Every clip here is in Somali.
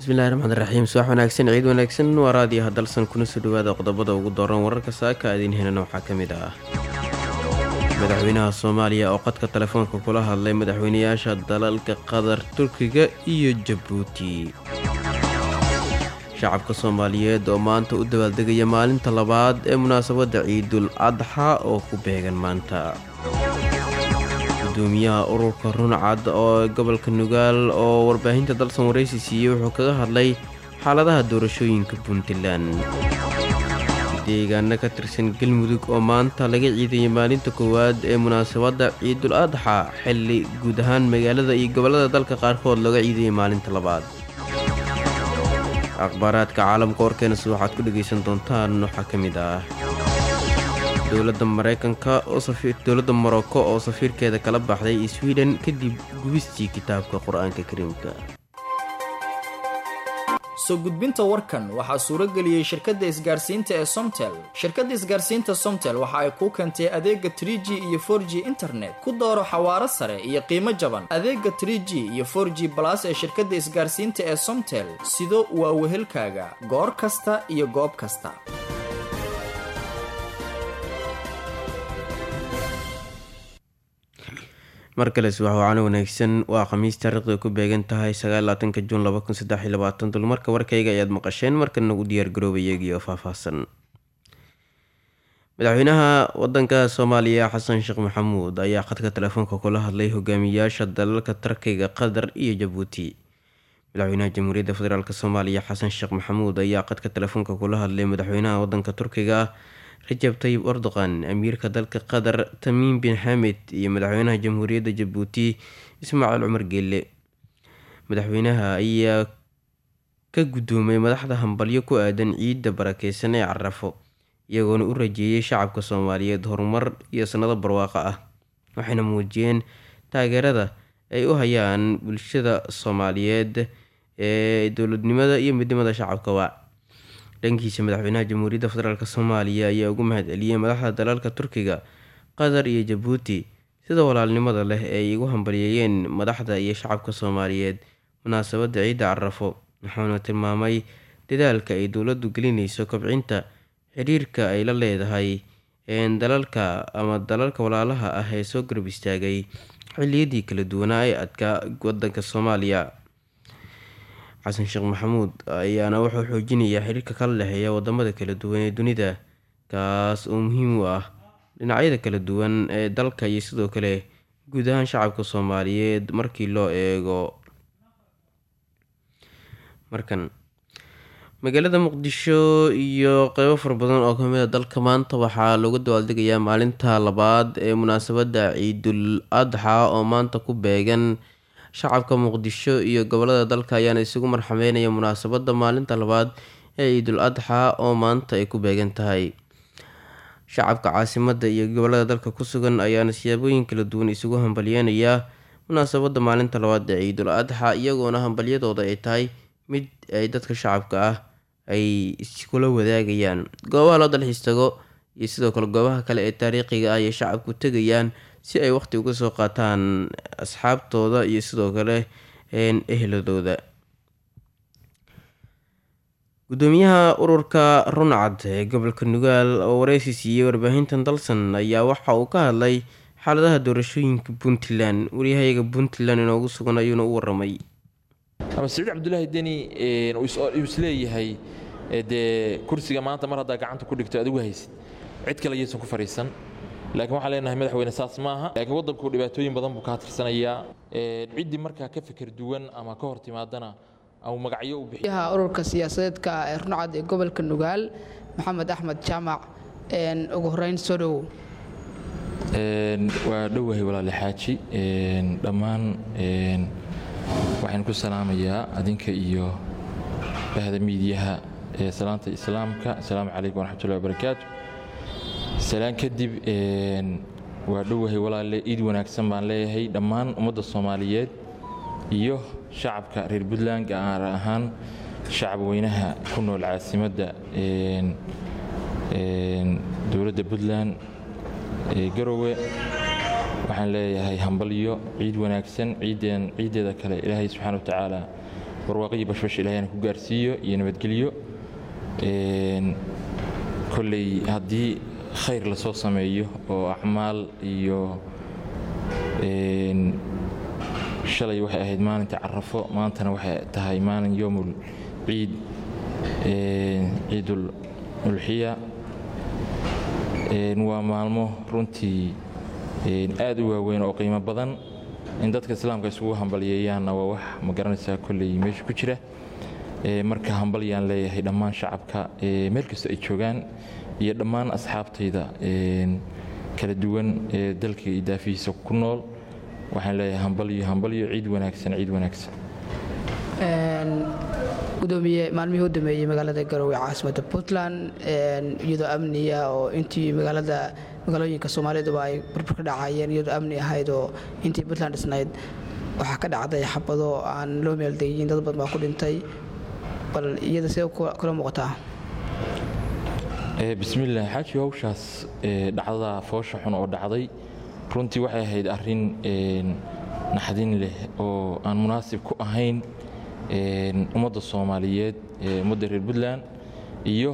bismillahi raxmaan raxiim subax wanaagsan ciid wanaagsan waa raadiyaha dalsan kuna soo dhawaada qodobada ugu dooran wararka saaka aadiin helana waxaa ka mid ah madaxweynaha soomaaliya oo qadka telefoonka kula hadlay madaxweynayaasha dalalka qatar turkiga iyo jabuuti shacabka soomaaliyeed oo maanta u dabaaldegaya maalinta labaad ee munaasabadda ciidul adxa oo ku beegan maanta gudoomiyaha ururka runcad oo gobolka nugaal oo warbaahinta dalsan waraysi siiyey wuxuu kaga hadlay xaaladaha doorashooyinka puntland deegaano ka tirsan galmudug oo maanta laga ciidayay maalinta koowaad ee munaasabadda ciidul adxa xilli guud ahaan magaalada iyo gobollada dalka qaarkood looga ciidayay maalinta labaad akhbaaraadka caalamka warkeenas waxaad ku dhegaysan doontaan waxaa ka mid ah dowladda mareykanka dowladda morocco oo safiirkeeda kala baxday sweden kadib gubistii kitaabka qur-aanka kariimka soo gudbinta warkan waxaa suuro geliyey shirkadda isgaarsiinta ee somtel shirkadda isgaarsiinta somtel waxa ay kuu keentay adeega trie g iyo for g internet ku dooro xawaaro sare iyo qiimo jaban adeega trie g iyo for g balas ee shirkadda isgaarsiinta ee somtel sido waa wehelkaaga goor kasta iyo goob kasta mar kale subax wacano wanaagsan waa khamiis taariikhda ku beegan tahay sagaalaatanka juun dulmarka warkayga ayaad maqasheen markana u diyaargarooba iyagiioo faahfaahsan madaxweynaha wadanka soomaaliya xasan sheekh maxamuud ayaa khadka telefoonka kula hadlay hogaamiyayaasha dalalka tarkiga qatar iyo jabuuti madaxweynaha jamhuuriyadda federaalk soomaaliya xasan sheekh maxamuud ayaa khadka telefoonka kula hadlay madaxweynaha wadanka turkiga rajab tayib erdoqan amiirka dalka qatar tamiim bin xamed iyo madaxweynaha jamhuuriyadda jabuuti ismaaciil cumar geelle madaxweynaha ayaa ka gudoomay madaxda hambalyo ku aadan ciidda barakeysan ee carafo iyagoona u rajeeyay shacabka soomaaliyeed horumar iyo sanado barwaaqo ah waxayna muujiyeen taageerada ay u hayaan bulshada soomaaliyeed ee dowladnimada iyo midnimada shacabkaba dhankiisa madaxweynaha jamhuuriyadda federaalk soomaaliya ayaa ugu mahad celiyey madaxda dalalka turkiga qatar iyo jabuuti sida walaalnimada leh ee ay igu hambalyeeyeen madaxda iyo shacabka soomaaliyeed munaasabadda ciidda carafo wuxuuna tilmaamay dadaalka ay dowladdu gelinayso kobcinta xiriirka ay la leedahay dalalka ama dalalka walaalaha ah ee soo garab istaagay xilliyadii kala duwanaa ee adkaa wadanka soomaaliya xasan sheekh maxamuud ayaana wuxuu xoojinayaa xiriirka kala dhexeeya wadamada kala duwan ee dunida kaas oo muhiim u ah dhinacyada kala duwan ee dalka iyo sidoo kale guud ahaan shacabka soomaaliyeed markii loo eego markan magaalada muqdisho iyo qeybo fara badan oo kamid a dalka maanta waxaa looga dabaaldegayaa maalinta labaad ee munaasabadda ciidul adxa oo maanta ku beegan shacabka muqdisho iyo gobolada dalka ayaana isugu marxameynaya munaasabadda maalinta labaad ee ciidul adxa oo maanta ay ku beegan tahay shacabka caasimada iyo gobolada dalka ku sugan ayaana siyaabooyin kala duwan isugu hambalyeynaya munaasabadda maalinta labaad ee ciidul adxa iyagoona hambalyadooda ay tahay mid ay dadka shacabka ah ay iskula wadaagayaan goobaha loo dalxiis tago iyo sidoo kale goobaha kale ee taariikhiga ah ayay shacabku tegayaan si ay waqti uga soo qaataan asxaabtooda iyo sidoo kale ehladooda gudoomiyaha ururka runcad ee gobolka nugaal oo wareysi siiyey warbaahintan dalsan ayaa waxa uu ka hadlay xaaladaha doorashooyinka puntland waryahayaga puntland inoogu sugan ayuuna u waramay ama siciid cabdulaahi deni uu isleeyahay dee kursiga maanta mar haddaa gacanta ku dhigto adigu haysid cid kale yaysan ku fadhiisan laakiin waxaan leenahay madaxweyne saas maaha laakiin waddanku dhibaatooyin badan buu kaa tirsanayaa ciddii markaa ka fikir duwan ama ka hor timaadana au magacyo u bixiy ururka siyaasadeedka ee runcad ee gobolka nugaal maxamed axmed jaamac ugu horeyn soo dhowow waa dhowahay walaale xaaji dhammaan waxaan ku salaamayaa adinka iyo bahda miidiyaha ee salaanta islaamka asalaamu calaykum waraxmatullahi wabarakaatu salaan kadib waa dhowahay walaale iid wanaagsan baan leeyahay dhammaan ummadda soomaaliyeed iyo shacabka reer puntland gaar ahaan shacab weynaha ku nool caasimadda dowladda puntland ee garowe waxaan leeyahay hambalyo ciid wanaagsan ciideeda kale ilaahay subxaana watacaala barwaaqo bashbash ilaahayna ku gaarsiiyo iyo nabadgelyo kolley haddii khayr lasoo sameeyo oo acmaal iyo shalay waxay ahayd maalinta carafo maantana waxay tahay maalin yoomul ciid ciidul ulxiya waa maalmo runtii aad u waaweyn oo qiimo badan in dadka islaamka isugu hambalyeeyaanna waa wax ma garanaysaa kolley meesha ku jira marka hambalyaan leeyahay dhammaan shacabka meel kastoo ay joogaan iyo dhammaan asxaabtayda kala duwan ee dalka iyo daafihiisa ku nool waxaan leeyahay hambalyo hambalyo ciid wanaagsan ciid wanaagsan gudoomiye maalmihii u dameeyey magaalada garowe caasimadda puntland iyadoo amniya oo intii magaalada magaalooyinka soomaaliduba ay burbur ka dhacayeen iyadoo amni ahayd oo intii puntland dhisnayd waxaa ka dhacday xabado aan loo meeldeyin dad badan baa ku dhintay bal iyada see kula muuqataa bismillaah xaaji hawshaas dhacdada foosha xun oo dhacday runtii waxay ahayd arrin naxdin leh oo aan munaasib ku ahayn ummadda soomaaliyeed ummadda reer puntland iyo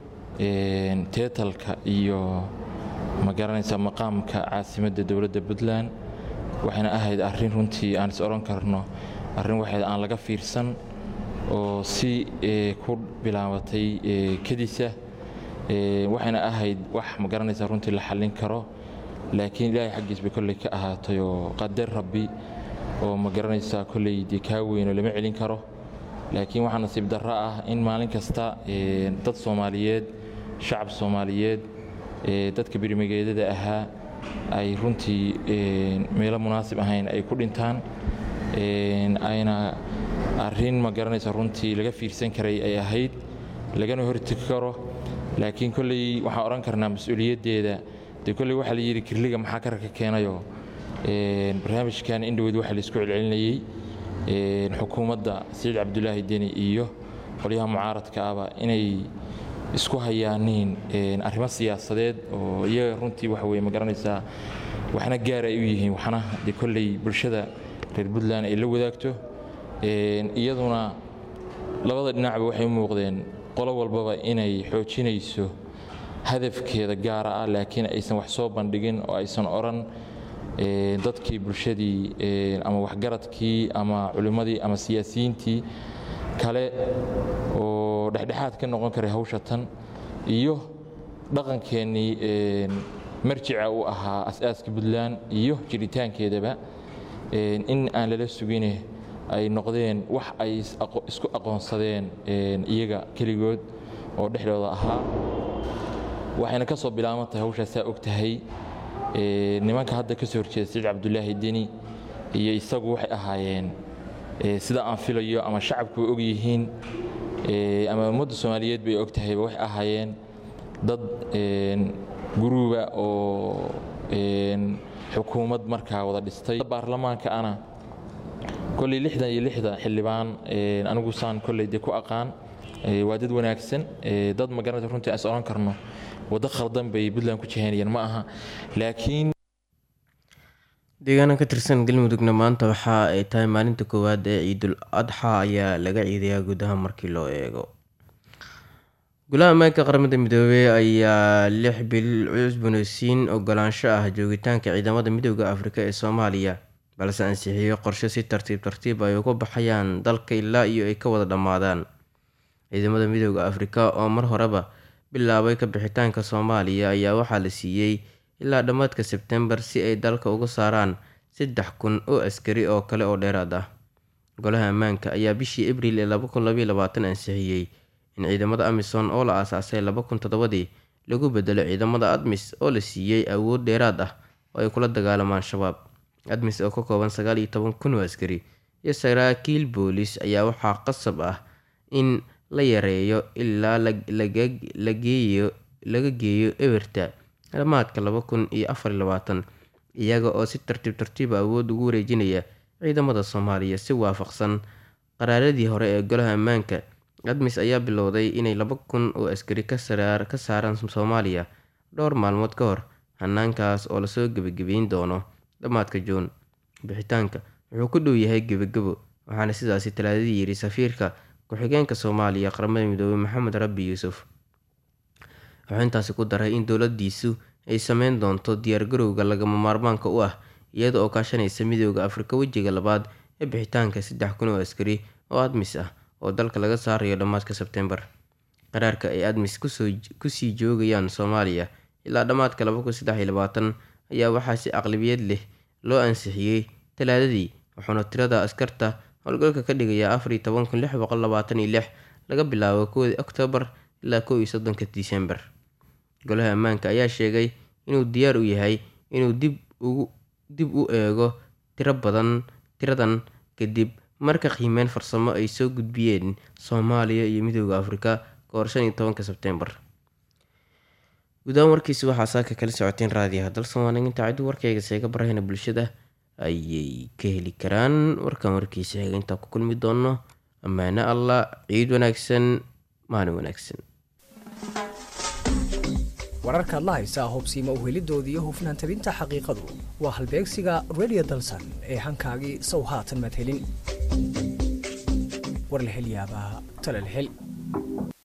teetalka iyo ma garanaysaa maqaamka caasimadda dowladda puntland waxayna ahayd arrin runtii aan is odhan karno arrin waxayd aan laga fiirsan oo si ku bilaabatay kadisa waxayna ahayd wax ma garanaysaa runtii la xallin karo laakiin ilaahay xaggiis bay kolley ka ahaatay oo qadar rabbi oo ma garanaysaa kolley dee kaa weynoo lama celin karo laakiin waxaa nasiib darro ah in maalin kasta dad soomaaliyeed shacab soomaaliyeed dadka birmigeedada ahaa ay runtii meelo munaasib ahayn ay ku dhintaan ayna arrin ma garanaysa runtii laga fiirsan karay ay ahayd lagana hortegi karo laakiin kolley waxaan odhan karnaa mas-uuliyaddeeda dee kolley waxaa la yidhi kirliga maxaa ka raka keenayoo barnaamijkan indhoweyd waxaa laisku celcelinayey xukuumadda saciid cabdulaahi deni iyo qolyaha mucaaradka ahba inay isku hayaaniin arrimo siyaasadeed oo iyaga runtii waxa weye ma garanaysaa waxna gaar ay u yihiin waxna dee kolley bulshada reer puntland ay la wadaagto iyaduna labada dhinacba waxay u muuqdeen qolo walbaba inay xoojinayso hadafkeeda gaara ah laakiin aysan wax soo bandhigin oo aysan odhan dadkii bulshadii ama waxgaradkii ama culimmadii ama siyaasiyiintii kale oo dhexdhexaad ka noqon karay hawsha tan iyo dhaqankeennii marjica u ahaa as-aaska puntland iyo jiritaankeedaba in aan lala sugine ay noqdeen wax ay isku aqoonsadeen iyaga keligood oo dhexdooda ahaa waxayna ka soo bilaabantahay hawshaasaa og tahay nimanka hadda ka soo horjeeda saciid cabdulaahi deni iyo isagu waxay ahaayeen sida aan filayo ama shacabku og yihiin ama ummadda soomaaliyeed bay og tahayba waxay ahaayeen dad guruuba oo xukuumad markaa wada dhistay baarlamaanka ana kolley lixdan iyo lixda xildhibaan anigu saan kolley dee ku aqaan waa dad wanaagsan dad ma garanaysa runtii as odhan karno waddo khaldan bay puntland ku jihaynayaan ma aha laakiin deegaana ka tirsan galmudugna maanta waxa ay tahay maalinta koowaad ee ciidul adxa ayaa laga ciidayaa gudaha markii loo eego golaha ammaanka qaramada midoobey ayaa lix bil cusbunaysiin ogolaansho ah joogitaanka ciidamada midooda afrika ee soomaaliya balse ansixiyo qorshe si tartiib tartiib ay uga baxayaan dalka ilaa iyo ay ka wada dhammaadaan ciidamada midooda afrika oo mar horeba bilaabay ka bixitaanka soomaaliya ayaa waxaa la siiyey ilaa dhammaadka sebtembar si ay dalka uga saaraan saddex kun oo askari oo kale oo dheeraad ah golaha ammaanka ayaa bishii abriil ee laba kun labaiy labaatan ansixiyey in ciidamada amisom oo la aasaasay laba kun toddobadii lagu bedelo ciidamada admis oo la siiyey awood dheeraad ah oo ay kula dagaalamaan shabaab admis oo ka kooban sagaal iyo toban kun oo askari iyo saraakiil boolis ayaa waxaa qasab ah in la yareeyo ilaa laga geeyo eberta dhammaadka laba kun iyo afar iyo labaatan iyaga oo si tartiib tartiiba awood ugu wareejinaya ciidamada soomaaliya si waafaqsan qaraaradii hore ee golaha ammaanka admis ayaa bilowday inay laba kun oo askari ka saaraan soomaaliya dhowr maalmood ka hor hanaankaas oo lasoo gebagabeyn doono dhammaadka juun bixitaanka wuxuu ku dhow yahay gebagabo waxaana sidaasi talaadadii yidhi safiirka ku-xigeenka soomaaliya qaramada midoobey maxamed rabbi yuusuf wuxuu intaasi ku daray in dowladiisu ay sameyn doonto diyaargarowga lagama maarmaanka u ah iyada oo kaashanaysa midooda afrika wejiga labaad ee bixitaanka saddex kun oo askari oo admis ah oo dalka laga saarayo dhammaadka sebtembar qaraarka ay admis kusii joogayaan soomaaliya ilaa dhammaadka ayaa waxaa si aqlabiyad leh loo ansixiyey talaadadii wuxuuna tirada askarta howlgalka ka dhigayaa laga bilaabo kowdii oktoobar ilaa kow iyo soddonka disembar golaha ammaanka ayaa sheegay inuu diyaar u yahay inuu dib u eego tiro badan tiradan kadib marka qiimeyn farsamo ay soo gudbiyeen soomaaliya iyo midooda afrika kahor shan iyo tobanka sebtembar gudahaan warkiisi waxaa saaka kala socoteen raadiyaha dalsoomaaniginta ciddu warkayga seega barahayna bulshada ayay ka heli karaan warkan warkiisa xiga intaa ku kulmi doono ammaano allah ciid wanaagsan maalin wanaagsan wararkaad la haysaa hubsiima uhelidoodii iyo hufnaan tabinta xaqiiqadu waa halbeegsiga redio dalsan ee hankaagii sow haatan maad helin war la hel yaabaa tale la hel